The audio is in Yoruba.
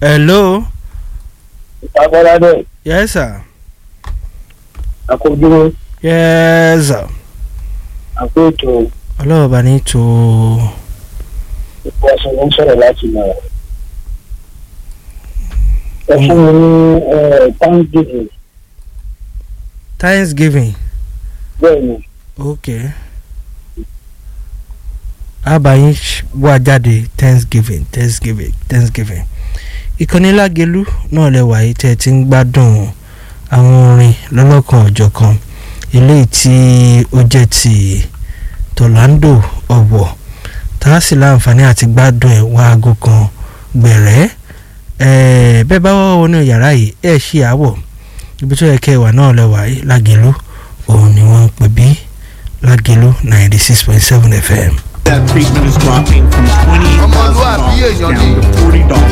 hello Abọ́ládé yes sir àkójúmọ́ yes sir àkóètò ọlọ́wọ́ bá ní tó ipò ọ̀sán ló ń sọ̀rọ̀ láti mọ̀ ọ́. ẹ fún mi ní thanksgiving thanksgiving bẹ́ẹ̀ ni ok abayin wá jáde thanksgiving thanksgiving thanksgiving ìkànnì lágẹlú náà lẹwà yìí tẹ́ ẹ ti ń gbádùn àwọn orin lọ́lọ́kan ọ̀jọ̀kan eléyìí tí ó jẹ́ ti tọ̀lándò ọ̀wọ̀ tá a sì láǹfààní àti gbádùn ẹ̀ wá aago kan gbẹ̀rẹ́ ẹ̀ẹ́ bẹ́ẹ̀ bá wọ́n wọnú yàrá yìí ẹ̀ ṣí àwọ̀ ibi tó yẹ kẹ́ ẹ wà náà lẹ́wà yìí lágẹ̀lú òun ni wọ́n ń pè bí lágẹ̀lú ninety six point seven fm. That treatment is dropping from twenty thousand Ọmọlúwàbí dollars èèyàn down ni. to forty dollars.